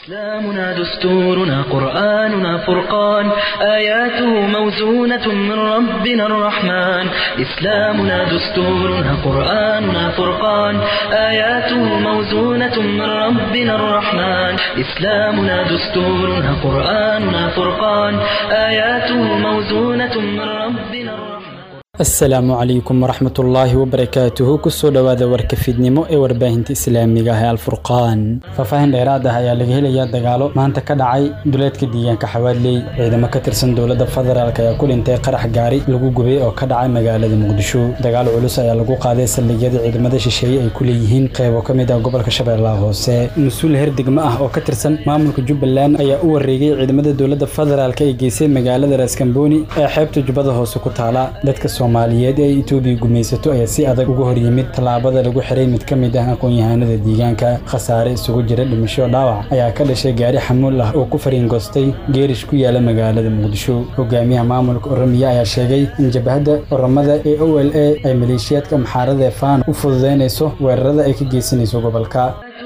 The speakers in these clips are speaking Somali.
إسلامنا دستورنا قرآننا فرقان آياته موزونة من ربنا الرحمن إسلامنا دستورنا قرآننا فرقان آياته موزونة من ربنا الرحمن إسلامنا دستورنا قرآننا فرقان آياته موزونة من ربنا الرحمن asalaamu calaykum waraxmatullaahi wabarakaatuhu kusoo dhowaada warka fiidnimo ee warbaahinta islaamiga ah ee alfurqaan faahfaahin dheeraad ah ayaa laga helayaa dagaalo maanta ka dhacay duleedka deegaanka xawaadley ciidamo ka tirsan dowladda federaalk ayaa ku dhintay qarax gaari lagu gubay oo ka dhacay magaalada muqdisho dagaal culus ayaa lagu qaaday saldhigyada ciidamada shisheeye ay ku leeyihiin qaybo ka mid ah gobolka shabeellaha hoose mas-uul heer degmo ah oo ka tirsan maamulka jubbaland ayaa u wareegay ciidamada dowladda federaalk ay geysay magaalada raaskambooni ee xeebta jubbada hoose ku taala dadka soomaaliyeed ee itoobiya gumaysato ayaa si adag uga hor yimid tallaabada lagu xiray mid ka mid ah aqoon-yahanada deegaanka khasaare isugu jira dhimasho dhaawac ayaa ka dhashay gaari xamuul ah oo ku fariingoostay geerish ku yaala magaalada muqdisho hogaamiyaha maamulka oromiya ayaa sheegay in jabhadda oromada ee o l a ay maleeshiyaadka maxaarada ee faan u fududeynayso weerarada ay ka geysanayso gobolka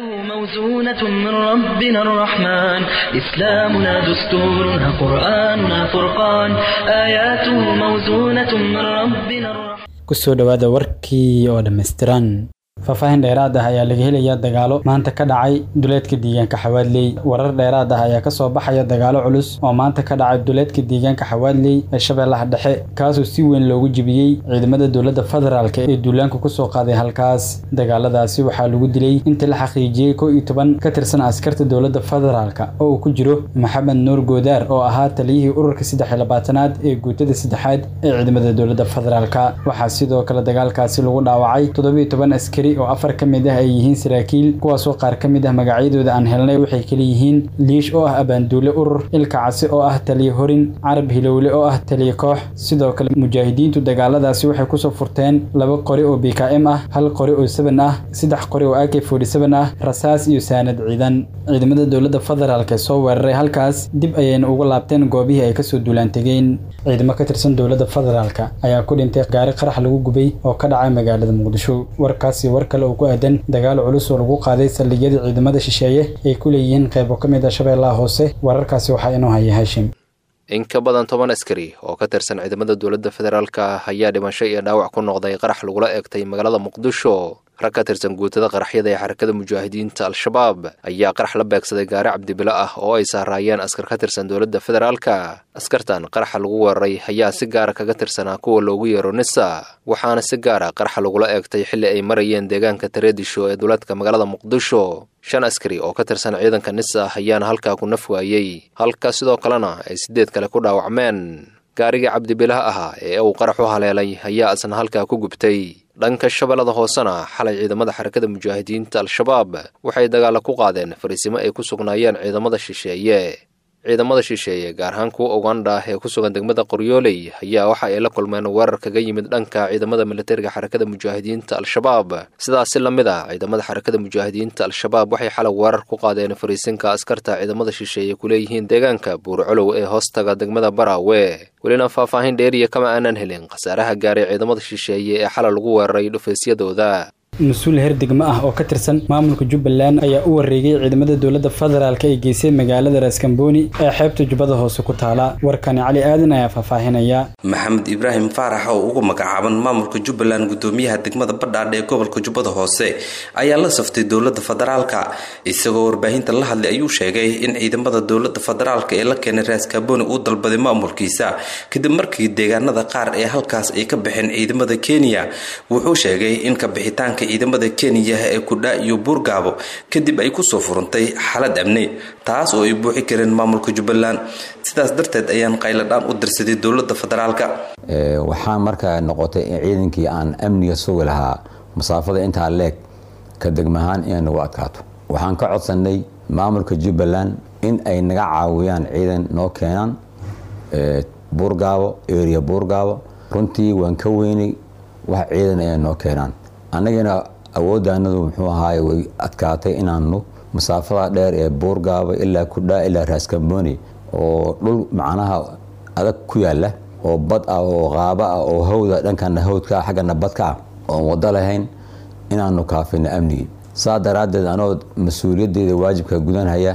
موزونة من ربنا الرحمن إسلامنا دستورنا قرآننا فرقان آياته موزونة من ربنا الرحمن kusoo dhowaada warkii oo dhammaystiran faahfaahin dheeraad ah ayaa laga helayaa dagaalo maanta ka dhacay duleedka deegaanka xawaadley warar dheeraad ah ayaa kasoo baxaya dagaalo culus oo maanta ka dhacay duleedka deegaanka xawaadley ee shabeellaha dhexe kaasoo si weyn loogu jibiyey ciidamada dowladda federaalk ee duulaanka kusoo qaaday halkaas dagaaladaasi waxaa lagu dilay inta la xaqiijiyey kow iyo toban ka tirsan askarta dowladda federaalk oo uu ku jiro maxamed nuur goodaar oo ahaa taliyihii ururka saddex iyo labaatanaad ee guutada saddexaad ee ciidamada dowladda federaalk waxaa sidoo kale dagaalkaasi lagu dhaawacay toddobiyo toban askari oo afar ka mid ah ay yihiin saraakiil kuwaasoo qaar ka mid ah magacyadooda aan helnay waxay kala yihiin liish oo ah abaanduule urur ilka casi oo ah taliye horin carab hilowle oo ah taliye koox sidoo kale mujaahidiintu dagaaladaasi waxay kusoo furteen laba qori oo b k m ah hal qori oo seban ah saddex qori oo ak forty seven ah rasaas iyo saanad ciidan ciidamada dowladda federaalk ee soo weeraray halkaas dib ayayna uga laabteen goobihii ay kasoo duulaan tegeen ciidamo ka tirsan dowladda federaalk ayaa ku dhintay gaari qarax lagu gubay oo ka dhacay magaalada muqdisho warkaasi war kale oo ku aadan dagaal culus oo lagu qaaday saldhigyada ciidamada shisheeye ay ku leeyihiin qaybo ka mid ah shabeellaha hoose wararkaasi waxaa inoo haya haashim in ka badan toban askari oo ka tirsan ciidamada dowladda federaalka ayaa dhimasho iyo dhaawac ku noqday qarax lagula eegtay magaalada muqdisho rag ka tirsan guutada qaraxyada ee xarakada mujaahidiinta al-shabaab ayaa qarax la beegsaday gaari cabdibilo ah oo ay saaraayeen askar ka tirsan dowladda federaalka askartan qaraxa lagu weeraray ayaa si gaara kaga tirsanaa kuwa loogu yeero nisa waxaana si gaara qaraxa lagula eegtay xilli ay marayeen deegaanka tareedisho ee duleedka magaalada muqdisho shan askari oo ka tirsan ciidanka nisa ayaana halkaa ku naf waayey halka sidoo kalena ay sideed kale ku dhaawacmeen gaarigii cabdibilaha ahaa ee uu qarax u haleelay ayaa isna halkaa ku gubtay dhanka shabeellada hoosena xalay ciidamada xarakada mujaahidiinta al-shabaab waxay dagaalla ku qaadeen fariisimo ay ku sugnaayeen ciidamada shisheeye ciidamada shisheeye gaar ahaan kuwa uganda ee ku sugan degmada qoryooley ayaa waxa ay la kulmeen weerar kaga yimid dhanka ciidamada militariga xarakada mujaahidiinta al-shabaab sidaasi la mid a ciidamada xarakada mujaahidiinta al-shabaab waxay xalay weerar ku qaadeen fariisinka askarta ciidamada shisheeye kuleeyihiin deegaanka buurcolow ee hoostaga degmada baraawe welina faahfaahin dheeriya kama aanan helin khasaaraha gaaray ciidamada shisheeye ee xalay lagu weeraray dhufaysyadooda mas-uul heer degmo ah oo ka tirsan maamulka jubbaland ayaa u wareegay ciidamada dowladda federaalk ay geysay magaalada raaskambooni ee xeebta jubbada hoose ku taala warkani cali aadan ayaa faahfaahinaya maxamed ibraahim faarax oo ugu magacaaban maamulka jubbaland gudoomiyaha degmada badhaadhe ee gobolka jubbada hoose ayaa la saftay dowladda federaalka isagoo warbaahinta la hadlay ayuu sheegay in ciidamada dowladda federaalk ee la keenay raaskambooni uu dalbaday maamulkiisa kadib markii deegaanada qaar ee halkaas ay ka baxeen ciidamada kenya wuxuu sheegay in kabixitaanka ciidamada kenya ee kudha iyo buurgaabo kadib ay kusoo furantay xalad amni taas oo ay buuxi kareen maamulka jubbaland sidaas darteed ayaan qayladhaan u dirsaday dowlada federaalka waxaa markaa noqotay in ciidankii aan amniga sugi lahaa masaafada intaa leeg ka degmahaan inay nagu adkaato waxaan ka codsanay maamulka jubbaland in ay naga caawiyaan ciidan noo keenaan buurgaabo area buurgaabo runtii waan ka weynay wax ciidan inay noo keenaan annagana awooddaanadu muxuu ahaay way adkaatay inaanu masaafada dheer ee buurgaaba ilaa kudhaa ilaa raaskambooni oo dhul macnaha adag ku yaala oo bad ah oo qaaba ah oo hawda dhankana hawdka ah xaggana badka ah oon wado lahayn inaanu kaafino amnigii saa daraaddeed anoo mas-uuliyaddeeda waajibka gudanhaya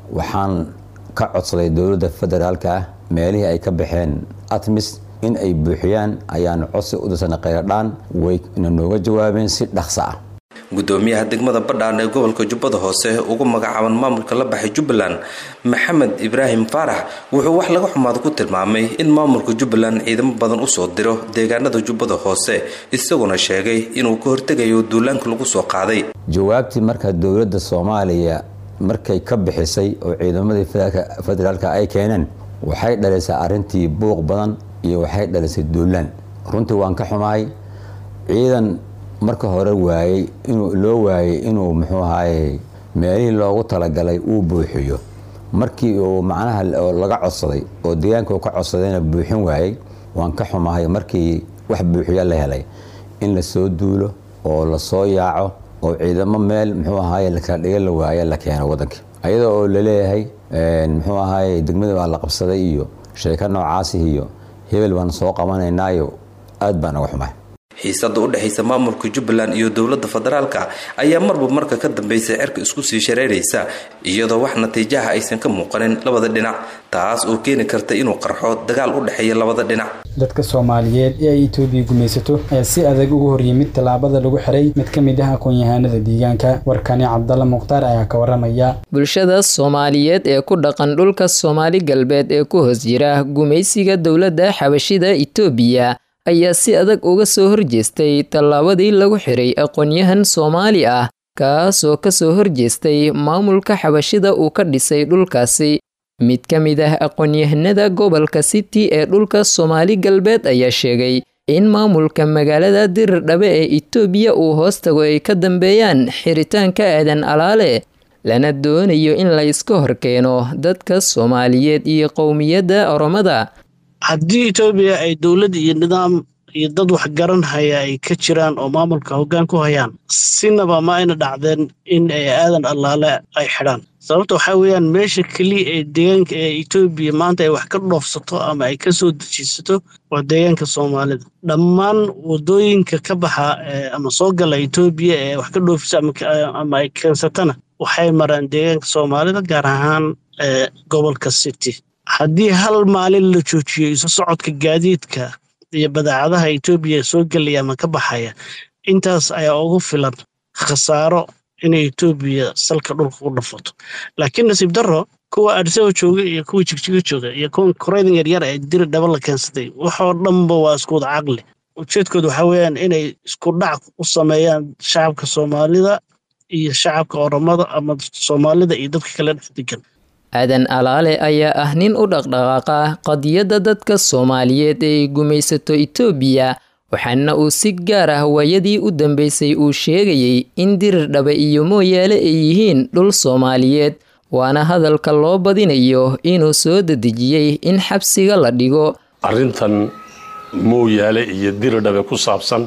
waxaan ka codsaday dowladda federaalka ah meelihii ay ka baxeen atmis in ay buuxiyaan ayaan codsi u dirsanay kheyradhaan wayna nooga jawaabeen si dhaqso ah gudoomiyaha degmada badhaan ee gobolka jubbada hoose ugu magacaaban maamulka la baxay jubbaland maxamed ibraahim faarax wuxuu wax laga xumaada ku tilmaamay in maamulka jubbaland ciidamo badan usoo diro deegaanada jubbada hoose isaguna sheegay inuu ka hortegayo duulaanka lagu soo qaaday jawaabtii marka dowladda soomaaliya markay ka bixisay oo ciidamadii federaalka ay keeneen waxay dhalisay arintii buuq badan iyo waxay dhalisay duulaan runtii waan ka xumahay ciidan marka hore waayey inuu loo waayey inuu muxuu ahaye meelihii loogu talagalay uu buuxiyo markii uu macnaha laga codsaday oo deegaanka uu ka codsadayna buuxin waayey waan ka xumahay markii wax buuxiya la helay in lasoo duulo oo lasoo yaaco oo ciidamo meel muxuu ahaye lakala dhiga la waaye la keeno wadankii ayada oo laleeyahay muxuu ahaye degmada baa la qabsaday iyo sheeko noocaasi iyo hebel baan soo qabanaynaayo aad baan uga xumahay xiisada u dhexaysa maamulka jubbaland iyo dowladda federaalka ayaa marba marka ka dambaysa cerka isku sii shareeraysa iyadoo wax natiijaha aysan ka muuqanin labada dhinac taas oo keeni karta inuu qarxo dagaal u dhexeeya labada dhinac dadka soomaaliyeed ee ay etoobiya gumaysato ayaa si adag uga horyimid tallaabada lagu xiray mid ka mid ah aqoon-yahanada deegaanka warkani cabdalla mukhtaar ayaa ka waramaya bulshada soomaaliyeed ee ku dhaqan dhulka soomaali galbeed ee ku hoos jira gumaysiga dowladda xabashida itoobiya ayaa si adag uga soo horjeestay tallaabadii lagu xiray aqoon-yahan soomaali ah kaasoo kasoo horjeestay maamulka xabashida uu ka dhisay dhulkaasi mid ka mid ah aqoon-yahanada gobolka city ee dhulka soomaali galbeed ayaa sheegay in maamulka magaalada dirirdhabe ee itoobiya uu hoos tago ay ka dambeeyaan xiritaanka aadan alaale lana doonayo in la iska horkeeno dadka soomaaliyeed iyo qowmiyadda oromada haddii etoobiya ay dowlad iyo nidaam iyo dad waxgaran haya ay ka jiraan oo maamulka hoggaan ku hayaan sinaba ma ayna dhacdeen in ay aadan allaale ay xidhaan sababta waxaa weeyaan meesha keliya ee deegaanka ee etoobiya maanta ay wax ka dhoofsato ama ay ka soo dejiisato waa deegaanka soomaalida dhammaan wadooyinka ka baxa ama soo gala etoobiya ee wax ka dhoofisa ama ay keensatana waxay maraan deegaanka soomaalida gaar ahaan gobolka city haddii hal maalin la joojiyo isu socodka gaadiidka iyo badeecadaha etoobiya soo gelaya ama ka baxaya intaas ayaa ugu filan khasaaro inay etoobiya salka dhulka ku dhafato laakiin nasiib darro kuwa adisaba jooga iyo kuwa jigjiga jooga iyo kuwa koreydan yaryar ee diri dhaba la keensaday waxoo dhanba waa iskuwada caqli ujeedkooda waxaa weeyaan inay isku dhac u sameeyaan shacabka soomaalida iyo shacabka oromada ama soomaalida iyo dadka kale dhex degan aadan alaale ayaa ah nin u dhaqdhaqaaqa qadiyadda dadka soomaaliyeed ee ay gumaysato itoobiya waxaana uu si gaar ah waayadii u dambeysay uu sheegayey in dirirdhabe iyo mooyaale ay yihiin dhul soomaaliyeed waana hadalka loo badinayo inuu soo dedejiyey in xabsiga la dhigo arrintan mooyaale iyo diridhabe ku saabsan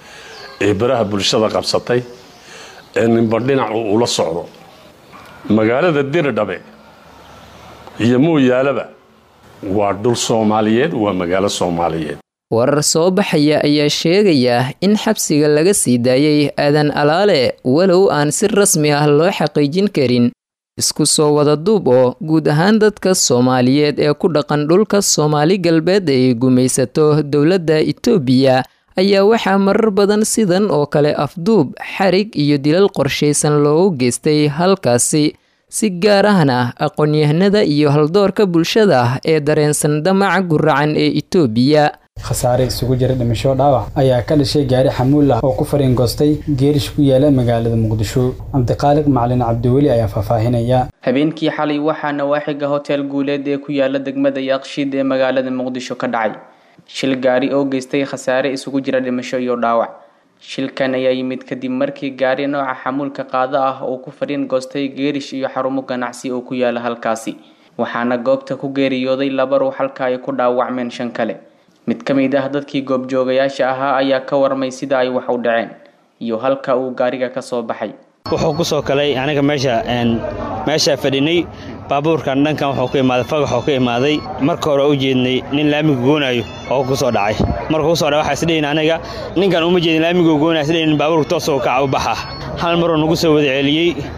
ee baraha bulshada qabsatay ee ninba dhinacu ula socdo magaalada diridhabe iyo mooyaaleba waa dhul soomaaliyeed waa magaalo soomaaliyeed warar soo baxaya ayaa sheegaya in xabsiga laga sii daayey aadan alaale walow aan si rasmi ah loo xaqiijin karin isku soo wada duub oo guud ahaan dadka soomaaliyeed ee ku dhaqan dhulka soomaali galbeed ay gumaysato dowladda itoobiya ayaa waxaa marar badan sidan oo kale afduub xarig iyo dilal qorshaysan loogu geystay halkaasi si gaar ahna aqoon-yahanada iyo haldoorka bulshada ee dareensan damaca guracan ee itoobiya khasaare isugu jira dhimasho dhaawac ayaa ka dhashay gaari xamuul ah oo ku fariingoostay geerish ku yaala magaalada muqdisho cabdiqaaliq macalin cabdiweli ayaa faahfaahinaya habeenkii xalay waxaa nawaaxiga hotel guuleed ee ku yaala degmada yaaqshiid ee magaalada muqdisho ka dhacay shil gaari oo geystay khasaare isugu jira dhimasho iyo dhaawac shilkan ayaa yimid kadib markii gaari nooca xamuulka qaado ah uu ku fariin goostay geerish iyo xarumo ganacsi oo ku yaala halkaasi waxaana goobta ku geeriyooday laba ruux halka ay ku dhaawacmeen shan kale mid ka mid ah dadkii goobjoogayaasha ahaa ayaa ka warmay sida ay wax u dhaceen iyo halka uu gaariga ka soo baxay wuxuu ku soo kalay aniga meesha meeshaa fadhinay baabuurkan dhankan wuxuu ka imaaday fagaxoo ka imaaday marka hore u jeednay nin laamiga goonayo oo ku soo dhacay markuu kusoo dhacay waxaa isdhihin aniga ninkan uma jeedin laamiga goonayo isdhihin baabuurka toosoo kaca u baxa hal maruu nagu soo wada celiyey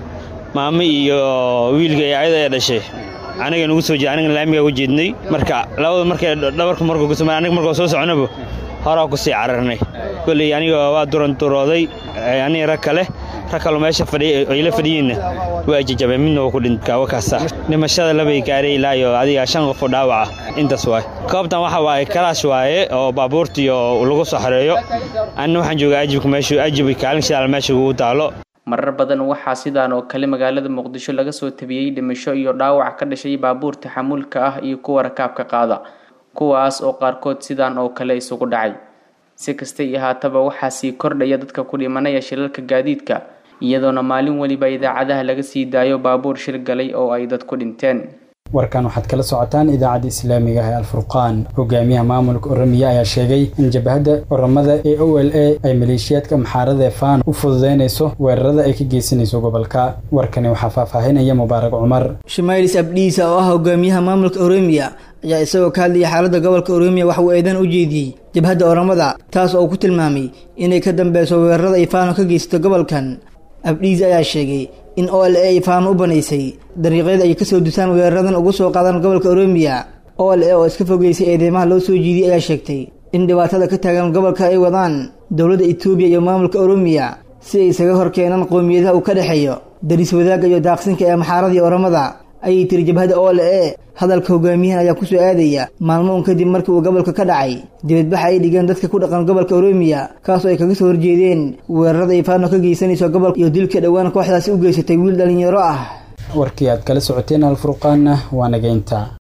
maamo iyo wiilka iyo ayada ee dhashay aniga nugu soo jeed aniga laamiga u jeednay marka labada markay dhabarka markuu ku samay aniga markuu soo soconaba horaa ku sii cararnay kolley aniga waa duranturooday aniga rag kale rag kaloo meesha fadhiya ay la fadhiyiinna waa jajabeen midna waa ku dhintay wakaasa dhimashada labay gaaray ilaa iyo adiga shan qof oo dhaawaca intaas waay goobtan waxa waaye kalaash waaye oo baabuurtiyo lagu soo xareeyo anina waxaan joogaa ajibka meeshu ajib kaalin shidaal meesha ugu taalo marar badan waxaa sidaan oo kale magaalada muqdisho laga soo tabiyey dhimasho iyo dhaawac ka dhashay baabuurta xamuulka ah iyo kuwa rakaabka qaada kuwaas oo qaarkood sidaan oo kale isugu dhacay si kasta iyo haataba waxaa sii kordhaya dadka ku dhimanaya shilalka gaadiidka iyadoona maalin weliba idaacadaha laga sii daayo baabuur shil galay oo ay dad ku dhinteen warkan waxaad kala socotaan idaacadda islaamiga ah ee alfurqaan hogaamiyaha maamulka oramiya ayaa sheegay in jabhadda oramada ee o l a ay maleeshiyaadka maxaarada ee faan u fududeynayso weerarada ay ka geysanayso gobolka warkani waxaa faahfaahinaya mubaarak cumar shumailis abdhiisa oo ah hogaamiyaha maamulka oroomiya ayaa isagoo ka hadlayay xaaladda gobolka oroomiya wax uu eedan u jeediyey jabhadda oramada taas oo ku tilmaamay inay ka dambeyso weerarada ay faano ka geysato gobolkan abdhiis ayaa sheegay in o l a ay faano u banaysay dariiqyada ay kasoo dusaan weeraradan ugu soo qaadaan gobolka oroomiya o l a oo iska fogeysay eedeymaha loo soo jiidiyey ayaa sheegtay in dhibaatada ka taagan gobolka ay wadaan dowladda etoobiya iyo maamulka oroomiya si ay isaga hor keenaan qowmiyadaha uu ka dhexeeyo daris wadaagga iyo daaqsinka ee maxaaradii oramada ayay tiri jabhadda o l a hadalka hogaamiyahan ayaa kusoo aadaya maalmo un kadib markii uu gobolka ka dhacay dibadbaxa ay dhigeen dadka ku dhaqan gobolka oroomiya kaasoo ay kaga soo horjeedeen weerarada ay faano ka geysanayso gobolka iyo dilka dhowaan kooxdaasi u geysatay wiil dhalinyaro ah warkii aad kala socoteen alfurqaanna waa nageynta